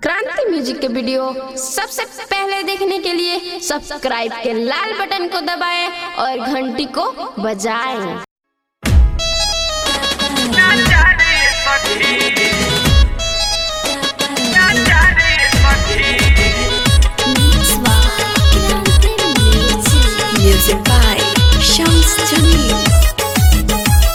क्रांति म्यूजिक के वीडियो सबसे पहले देखने के लिए सब्सक्राइब के लाल बटन को दबाएं और घंटी को बजाएं Music by Shams Jamil.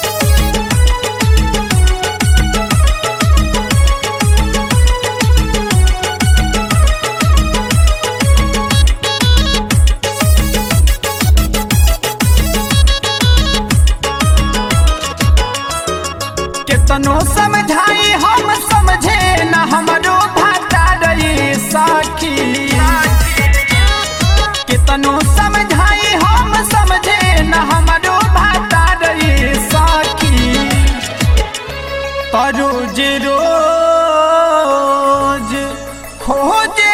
केतनो समझाई हम समझे न हमरो भाता रही साखी केतनो समझाई हम समझे न हमरो भाता रही साखी पर रोज रोज खोजे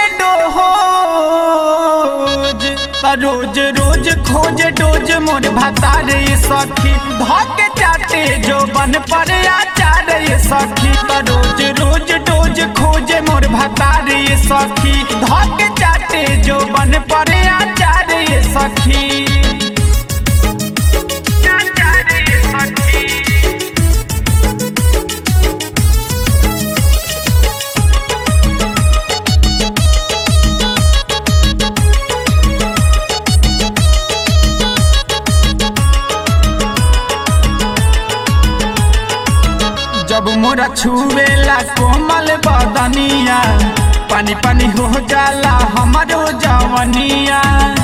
डोज पर रोज रोज खोज डोज मोर भाता रे सखी धक चाटे जो बन पर आचार रे सखी पर रोज रोज डोज खोजे मोर भाता रे सखी धक चाटे जो बन पर आचार रे सखी आचार रे सखी जब मोरा छुएला कोमल बदनिया पानी पानी हो जाला हमारो जवनिया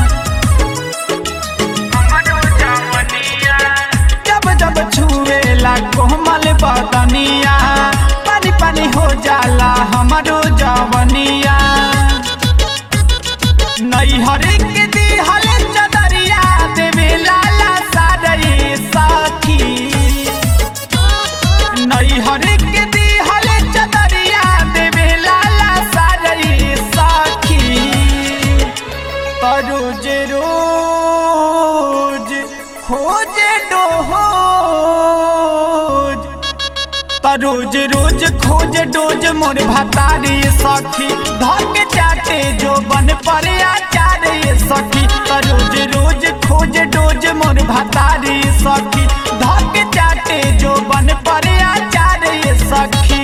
जब जब छुएला कोमल बदनिया पानी पानी हो जाला हमारो जवनिया नैहर के दिहल चदरिया देवे लाला सारे साथी नैहर के दिहल चदरिया देवे लाला सारे साखी रोज रोज खोजे डोज रोज रोज खोज डोज मोर भतारी सखी धक चाटे जो बन पर आचार सखी रोज रोज खोज डोज मोर भतारी सखी धक चाटे जो बन पर आचार सखी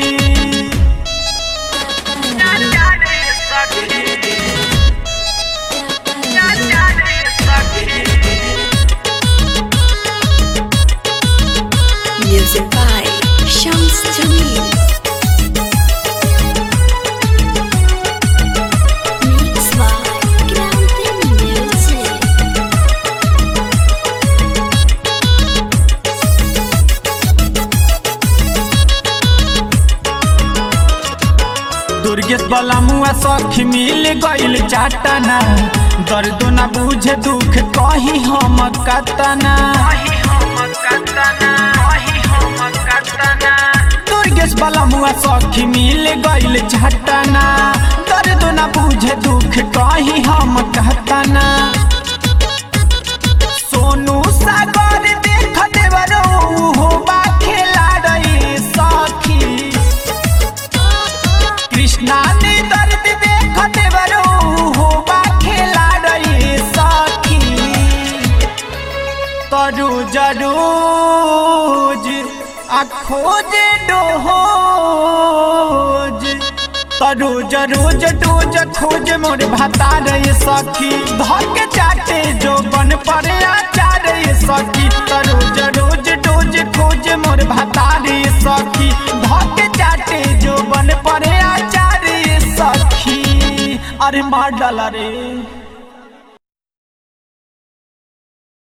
Music by Shams Jamil. Mix by Kranti Music. Durgesh वाला मुआ सखी मिल गइल चाटना दर्द न बुझे दुख कही हम कतना दुर्गेश वाला मुआ सखी मिल गइल चाटना दर्द न बुझे दुख कही हम कहतना सोनू सागर देख देवरो हो बा खेला रही सखी कृष्णा ने दर्द देख देवरो हो बा खेला रही सखी तरू जरूज आ खोजे डोज तरू जरूज डोज खोज मोर भाता रही सखी धक चाटे जो बन पर आचार सखी तरू जरूज डोज खोज मोर भाता रही सखी धक चाटे जो बन पर आचार सखी अरे मार डाला रे